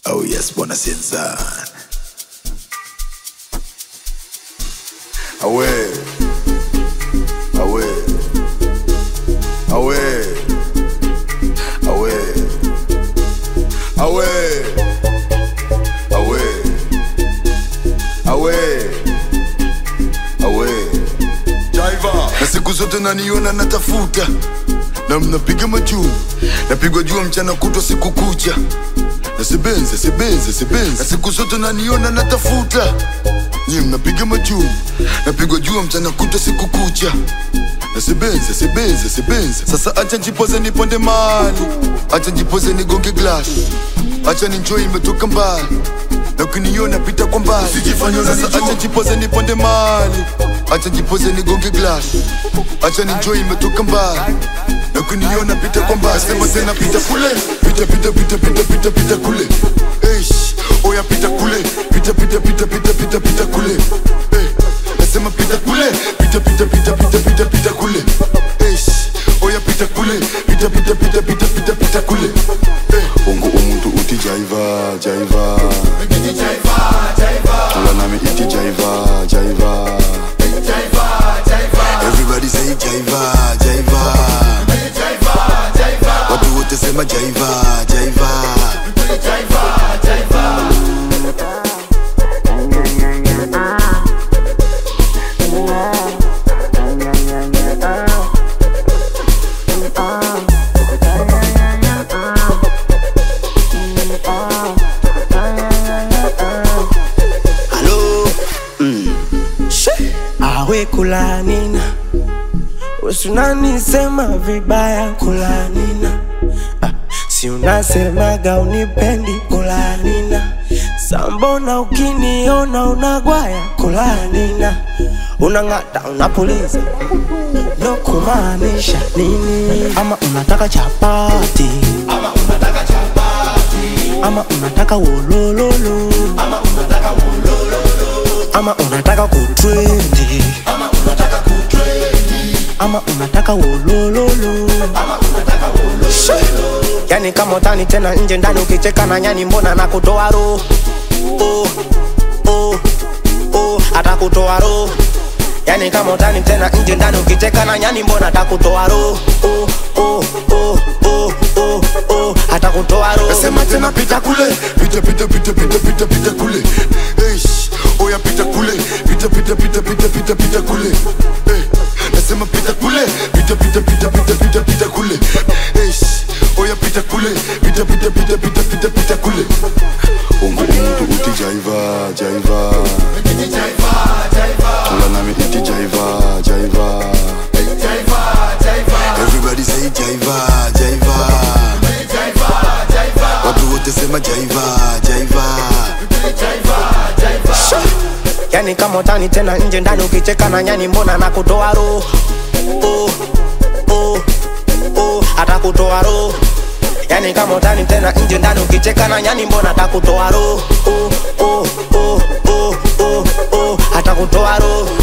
Oh yes, bwana Sinzan. Awe. Awe. Awe. Awe. Awe. Awe. Awe. Awe. Jaiva. Na siku zote naniona natafuta na mnapiga majuu napigwa jua mchana kutwa siku kucha nasibenze sibenze sibenze na siku zote naniona natafuta nyie mnapiga majuu napigwa jua mchana kutwa siku kucha nasibenze sibenze sibenze sasa acha njipoze niponde mali acha njipoze nigonge glass acha ninjoi imetoka mbali na ukiniona pita kwa mbali sasa acha njipoze niponde mali acha njipoze nigonge glass acha ninjoi imetoka mbali na ukiniona pita kwa mbali sema tena pita kule pita pita pita pita pita pita kule Eish, oya pita kule pita pita pita pita pita pita kule Eh, nasema pita kule pita pita pita pita pita pita kule Eish, oya pita kule pita pita pita pita pita pita kule Eh, ungu umuntu uti jaiva jaiva tula nami iti jaiva jaiva everybody say jaiva jaiva watu wote sema jaiva jaiva Halo awe kulanina usunanisema vibaya kulanina ah, si unasemaga unipendi kulanina sambona ukiniona unagwaya kulanina unang'ata unapuliza no kumaanisha nini ama unataka chapati ama unataka wolololo ama unataka kutrendi ama unataka wolololo She! yani kama utani tena nje ndani ukicheka na nyani mbona nakutoa roho oh, oh, oh, atakutoa roho yani kama utani tena nje ndani ukicheka na nyani mbona atakutoa roho oh, oh, oh, oh, oh, oh, atakutoa roho Nasema tena pita kule pita pita pita pita pita pita kule Eish, oya pita kule pita pita pita pita pita pita kule Eh, nasema pita kule pita pita pita pita pita pita kule Eish, oya pita kule pita pita pita pita pita pita kule ungu umuntu uti jaiva jaiva tula nami iti jaiva jaiva everybody say jaiva jaiva watu wote sema jaiva jaiva yani kama utani tena nje ndani ukicheka na nyani mbona nakutoa roho oh, oh, oh, atakutoa roho yani kama utani tena nje ndani ukicheka na nyani mbona atakutoa roho oh, oh, oh, oh, oh, oh, atakutoa roho